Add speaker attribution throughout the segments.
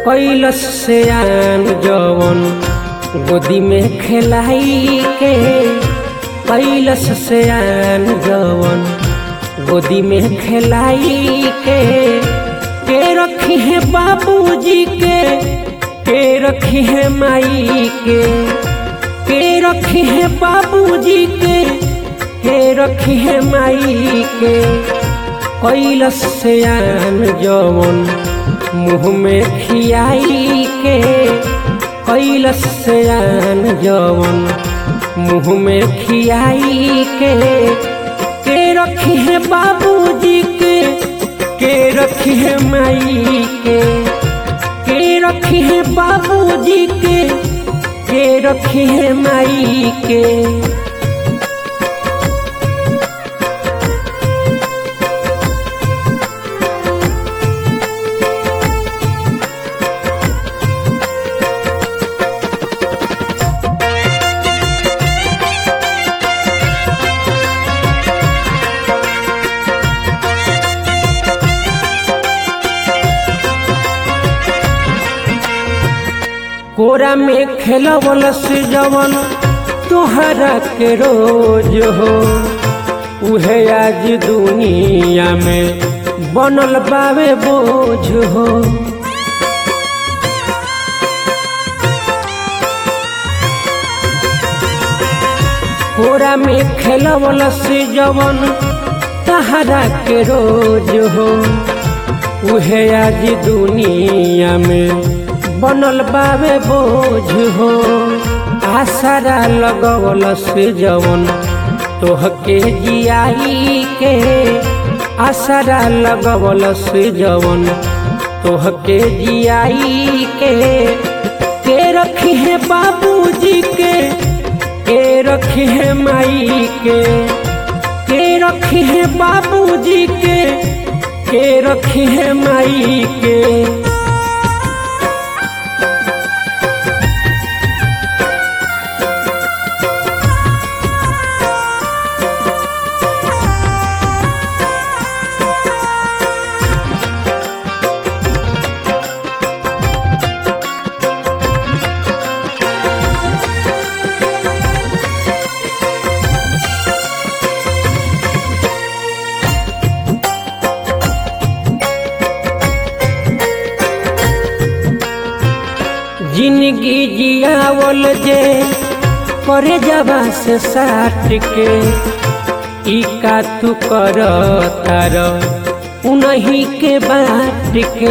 Speaker 1: कैलस से आन जवन गोदी में खेलाई के कैलस से आन जवन गोदी में खेलाई के के रखी है बाबूजी के के रखी है माई के के रखी है बाबूजी के के रखी है माई के कैलस से आन जवन मुँह में खियाई के कैलस से आन जवन मुँह में खियाई के के रखी है बाबूजी के के रखी है माई के के रखी है बाबूजी के के रखी है माई के कोरा में खेलवल से जवन तोहरा के रोज हो उहे आज दुनिया में बनल बावे बोझ हो कोरा में खेलवल से जवन तहरा के रोज हो उहे आज दुनिया में बनल बावे बोझ हो आसरा लगवल से जवन तोहके जियाई के आसरा लगवल से जवन तोहके जियाई के के रखी है बाबूजी के के रखी है माई के के रखी है बाबूजी के के रखी है माई के जिंदगी जियावल जे करे जबा से साट के ई का तू कर तार उन्हीं के बाट के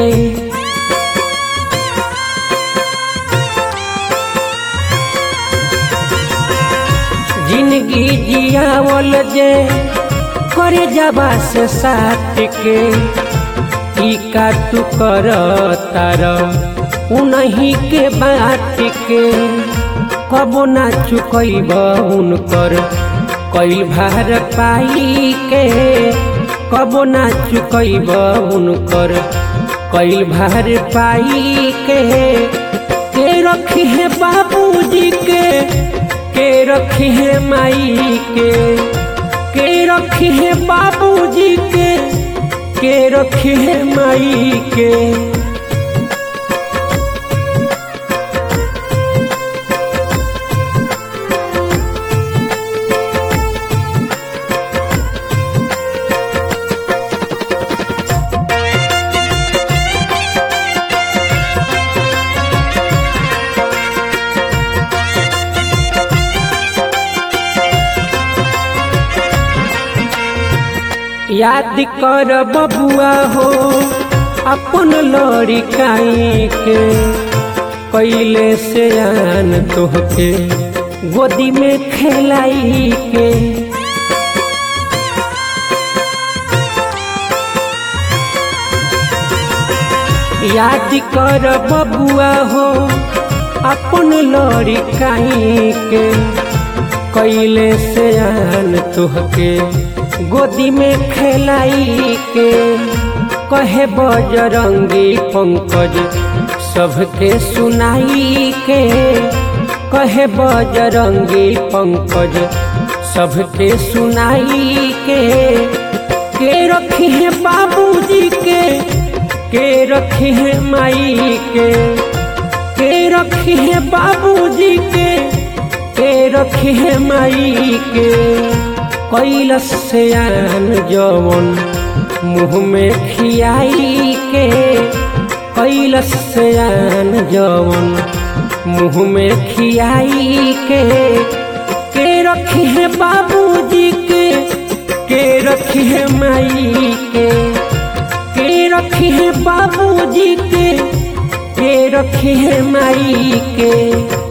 Speaker 1: जिंदगी जियावल जे करे जबा से साट के ई का तू कर तार उन्हीं के बाट के कबो ना चुकैब उनकर कैल भार पाई के कबो ना चुकैब उनकर कैल भार पाई के के रखी है बाबूजी के के रखी है माई के के रखी है बाबूजी के के रखी है माई के याद कर बबुआ हो अपन लड़िकाई के कैले से आन तोहके गोदी में खेलाई के याद कर बबुआ हो अपन लड़िकाई के कैले से आन तोहके गोदी में खेलाई के कहे बजरंगी पंकज सबके सुनाई के कहे बजरंगी पंकज सबके सुनाई के के रखी है बाबूजी के के रखी है माई के के रखी है बाबूजी के के रखी है माई के कैलस से आन जवन मुँह में खियाई के कैलस से आन जवन मुँह में खियाई के के रखी है बाबूजी के के रखी है माई के के रखी है बाबूजी के के रखी है माई के